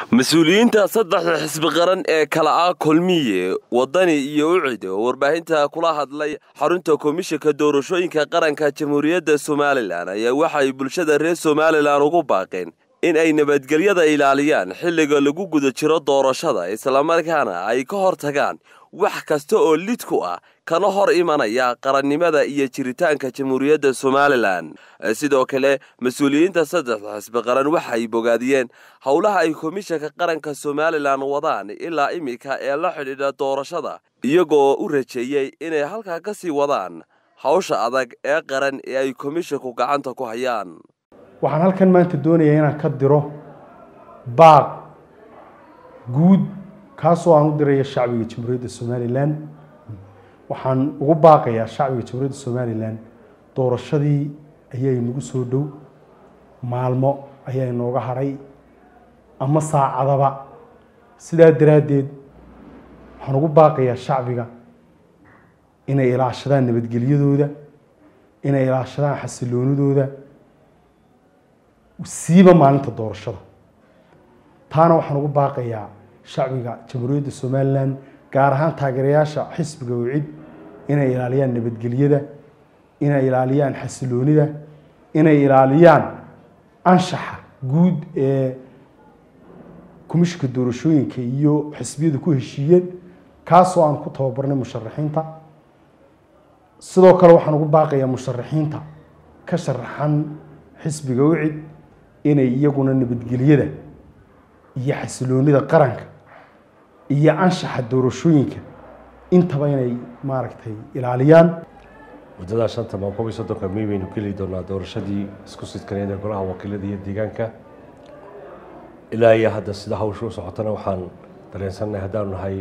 mas-uuliyiinta saddexda xisbi qaran ee kala ah kulmiye wadani iyo ucid oo warbaahinta kula hadlay xarunta komishanka doorashooyinka qaranka jamhuuriyadda somalilan ayaa waxay bulshada reer somalilan ugu baaqeen in ay nabadgelyada ilaaliyaan xilliga lagu guda jiro doorashada islamarkaana ay ka hor tagaan wax kasta oo lid ku ah kana hor imanaya qarannimada iyo jiritaanka jamhuuriyadda somalilan sidoo kale mas-uuliyiinta saddexda xisbi qaran waxay bogaadiyeen howlaha ay komishanka qaranka somalilan wadaan ilaa iminka ee la xidhiidha doorashada iyagoo u rajeeyey inay halkaa ka sii wadaan hawsha adag ee qaran ee ay komishanku gacanta ku hayaan waxaan halkan maanta doonayaa inaan ka diro baaq guud kaasoo aan u diraya shacbiga jamhuuriyadda somalilan waxaan ugu baaqayaa shacbiga jamhuuriyadda somalilan doorashadii ayaa inagu soo dhow maalmo ayaa inooga hadhay ama saacadaba sidaa daraaddeed waxaan ugu baaqayaa shacbiga inay ilaashadaan nabadgelyadooda inay ilaashadaan xasiloonidooda siiba maalinta doorashada taana waxaan ugu baaqayaa shacbiga jamhuuriyadda somalilan gaar ahaan taageerayaasha xisbiga wicid inay ilaaliyaan nabadgelyada inay ilaaliyaan xasiloonida inay ilaaliyaan anshaxa guud ee komishinka doorashooyinka iyo xisbiyadu ku heshiiyeen kaasoo aan ku tababarnay musharaxiinta sidoo kale waxaan ugu baaqayaa musharaxiinta ka sharaxan xisbiga wicid inay iyaguna nabadgelyada iyo xasiloonida qaranka iyo anshaxa doorashooyinka intaba inay maaragtay ilaaliyaan muddadaa shanta maa koob iyo soddonka may baynu geli doonaa doorashadii isku sidkaneed ee golaha wakiilada iyo deegaanka ilaa iyo hadda sida hawsha u socotana waxaan dareensannahay haddaanu nahay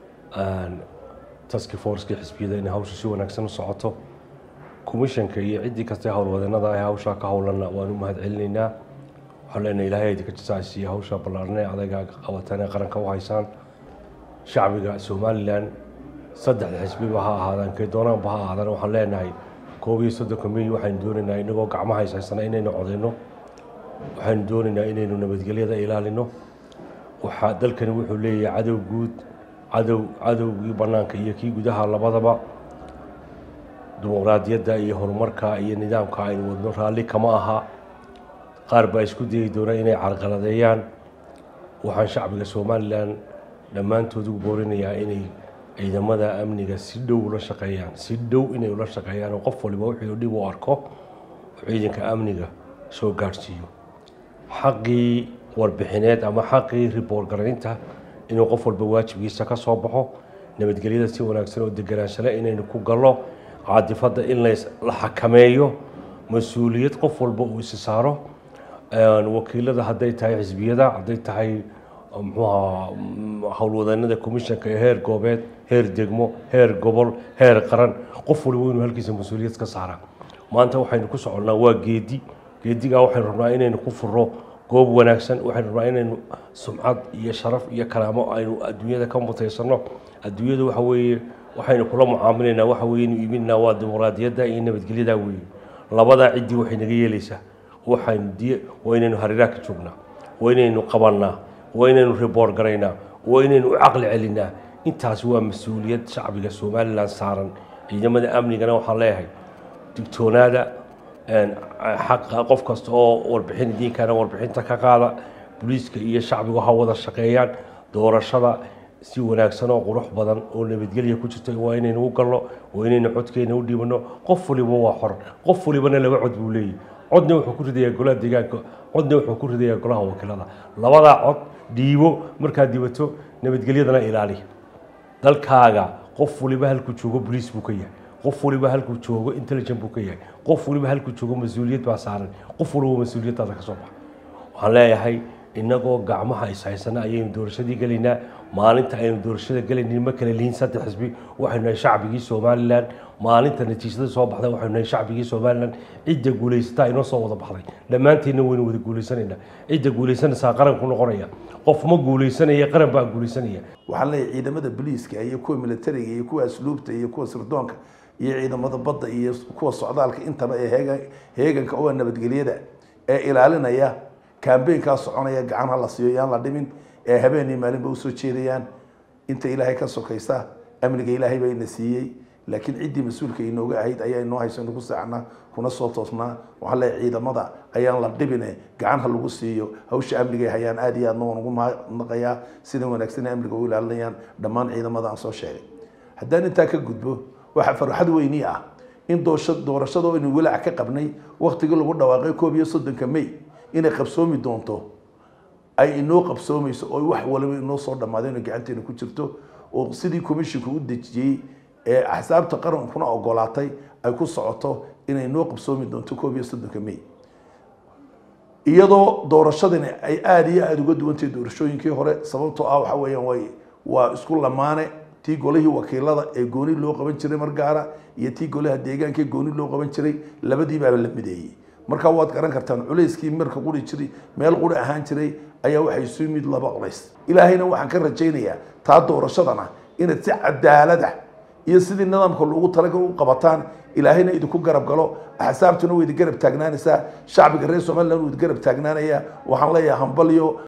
taski forcekii xisbiyada inay hawsha si wanaagsan u socoto commishanka iyo ciddii kastee howlwadeenada ah hawshaa ka howlanna waanu mahad celinaynaa waxaan leenahay ilaahay idinka jasaasiiya hawsha ballaarnee adayga qabataan ee qaranka u haysaan shacbiga somalilan saddexda xisbiba ha ahaadaan kee doonaanba ha ahaadaan waxaan leenahay koob iyo soddonka may waxaynu doonaynaa inagoo gacmaha haysaysana inaynu codayno waxaynu doonaynaa inaynu nabadgelyada ilaalino waxaa dalkani wuxuu leeyahay cadow guud cadow cadowgii bannaanka iyo kii gudaha labadaba dimuqraadiyadda iyo horumarka iyo nidaamka aynu wadno raalli kama aha qaar baa isku dayi doona inay carqaladeeyaan waxaan shacbiga somalilan dhammaantood ugu boorinayaa inay ciidamada amniga si dhow ula shaqeeyaan si dhow inay ula shaqeeyaan oo qof waliba wuxuu dhib u arko ciidanka amniga soo gaadhsiiyo xaqii warbixineed ama xaqii riboort garaynta inuu qof walba waajibkiisa ka soo baxo nabadgelyada si wanaagsan oo deganaansale inaynu ku gallo caadifadda in la xakameeyo mas-uuliyad qof walba uu isi saaro wakiilada hadday tahay xisbiyada hadday tahay mxuaha howlwadeenada commishanka ee heer goobeed heer degmo heer gobol heer qaran qof waliba inuu halkiisa mas-uuliyad ka saara maanta waxaynu ku soconnaa waa geedi geedigaa waxaynu rabnaa inaynu ku furo goob wanaagsan waxaynu rabnaa inaynu sumcad iyo sharaf iyo karaamo aynu adduunyada ka mutaysano adduunyada waxa weeye waxaynu kula mucaamilaynaa waxa weye inu iibinaynaa waa dimuqraadiyadda iyo nabadgelyada weeye labadaa ciddii waxay naga yeelaysaa waxaynu diy waa inaynu hareeraha ka joognaa waa inaynu qabannaa waa inaynu riboort garaynaa waa inaynu u caqli celinaa intaasi waa mas-uuliyad shacbiga somalilan saaran ciidamada amnigana waxaan leeyahay digtoonaada xaqa qof kasta oo warbixin idiinkaana warbixinta ka qaada booliiska iyo shacbigu ha wada shaqeeyaan doorashada si wanaagsan oo qurux badan oo nabadgelya ku jirta waa inaynu u galno waa inaynu codkeena u dhiibano qof waliba waa xor qof walibana laba cod buu leeyahy codna wuxuu ku ridayaa golaha deegaanka codna wuxuu ku ridayaa golaha wakiilada labadaa cod dhiibo markaad dhibato nabadgelyadana ilaali dalkaaga qof waliba halkuu joogo boliis buu ka yahay qof waliba halkuu joogo intelligent buu ka yahay qof waliba halkuu joogo mas-uuliyad baa saaran qof waliba mas-uuliyaddaada ka soo baxa waxaan leeyahay inagoo gacmaha ishaysana ayaynu doorashadii gelaynaa maalinta aynu doorashada gelaynin ma kala lihin saddex xisbi waxaynu nahay shacbigii somalilan maalinta natiijada soo baxda waxaynu nahay shacbigii somalilan cidda guulaysataa inoo soo wada baxday dhammaanteedna waynu wada guulaysanaynaa cidda guulaysanaysaa qaranku noqonaya qof ma guulaysanaya qaran baa guulaysanaya waxaan leeyahay ciidamada boliiska iyo kuwa militariga iyo kuwa asluubta iyo kuwa sirdoonka iyo ciidamada badda iyo kuwa socdaalka intaba ee heegan heeganka oo nabadgelyada ee ilaalinaya kambeynkaa soconaya gacan ha la siiyo yaan la dhimin ee habeenii maalinba usoo jeedayaan inta ilaahay ka sokaysa amniga ilaahay baa ina siiyey laakiin ciddii mas-uulka inooga ahayd ayaa inoo hayso inu ku seexnaa kuna soo toosnaa waxaan leeyahay ciidamada ayaan la dhibine gacan ha lagu siiyo hawsha amniga ay hayaan aad iyo aadna waan ugu mahadnaqayaa sida wanaagsan ay amniga u ilaalinayaan dhammaan ciidamada aan soo sheegay haddaan intaa ka gudbo waxaa farxad weyni ah in doosha doorashada oo aynu walaac ka qabnay waktigii lagu dhawaaqay koob iyo soddonka may inay qabsoomi doonto ay inoo qabsoomayso oo wax waliba inoo soo dhammaadeen oo gacanteena ku jirto oo sidii commissionka u dejiyey ee axsaabta qarankuna ogolaatay ay ku socoto inay noo qabsoomi doonto koob iyo soddonka may iyadoo doorashadani ay aada iyo aada uga duwantahay doorashooyinkii hore sababtoo ah waxa weeyaan way waa isku lamaane tii golihii wakiilada ee gooni loo qaban jiray mar gaara iyo tii golaha deegaanka ee gooni loo qaban jiray labadiibaaba la mideeyey marka waad garan kartaan culayskii marka quri jiray meel quri ahaan jiray ayaa waxay isu yimid laba culays ilaahayna waxaan ka rajaynayaa taa doorashadana inaad si cadaalada iyo sidii nidaamka loogu talagal u qabataan ilaahayna idinku garab galo axsaabtuna way idin garab taagnaanaysaa shacbiga reer somaliland wuu idin garab taagnaanayaa waxaan leeyahay hambalyo